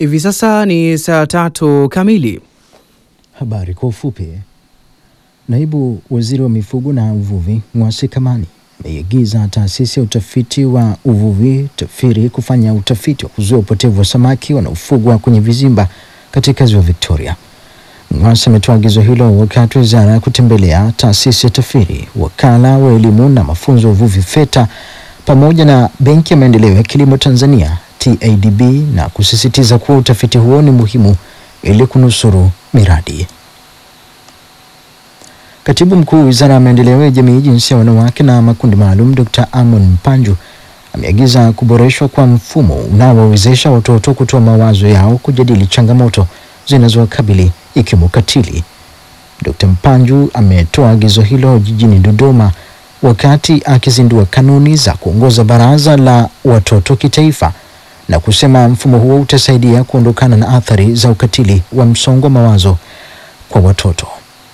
Hivi sasa ni saa tatu kamili. Habari kwa ufupi. Naibu waziri wa mifugo na uvuvi Mwasi Kamani ameiagiza taasisi ya utafiti wa uvuvi TAFIRI kufanya utafiti wa kuzuia upotevu wa samaki wanaofugwa kwenye vizimba katika ziwa Victoria. Mwasi ametoa agizo hilo wakati wa wizara ya kutembelea taasisi ya TAFIRI, wakala wa elimu na mafunzo ya uvuvi FETA pamoja na Benki ya Maendeleo ya Kilimo Tanzania TADB na kusisitiza kuwa utafiti huo ni muhimu ili kunusuru miradi. Katibu mkuu wa wizara ya maendeleo ya jamii, jinsia ya wanawake na makundi maalum, Dr. Amon Mpanju ameagiza kuboreshwa kwa mfumo unaowawezesha watoto kutoa mawazo yao, kujadili changamoto zinazowakabili ikiwemo ukatili. Dr. Mpanju ametoa agizo hilo jijini Dodoma wakati akizindua kanuni za kuongoza baraza la watoto kitaifa na kusema mfumo huo utasaidia kuondokana na athari za ukatili wa msongo wa mawazo kwa watoto.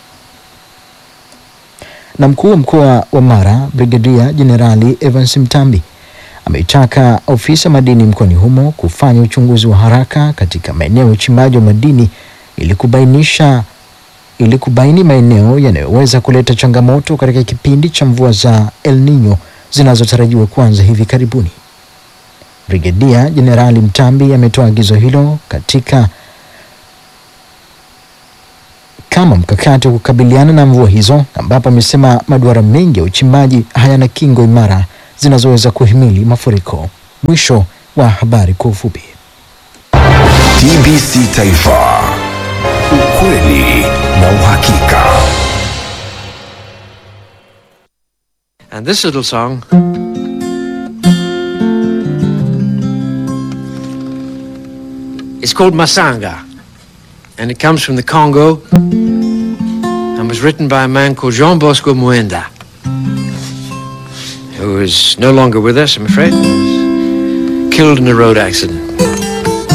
Na mkuu wa mkoa wa Mara Brigadia Jenerali Evans Mtambi ameitaka ofisi ya madini mkoani humo kufanya uchunguzi wa haraka katika maeneo ya uchimbaji wa madini ili kubainisha ili kubaini maeneo yanayoweza kuleta changamoto katika kipindi cha mvua za El Nino zinazotarajiwa kuanza hivi karibuni. Brigedia Jenerali Mtambi ametoa agizo hilo katika kama mkakati wa kukabiliana na mvua hizo, ambapo amesema maduara mengi ya uchimbaji hayana kingo imara zinazoweza kuhimili mafuriko. Mwisho wa habari kwa ufupi. TBC Taifa, ukweli na uhakika. And this little song is called Masanga. And it comes from the Congo and was written by a man called Jean Bosco Muenda, who is no longer with us, I'm afraid. He was Killed in a road accident.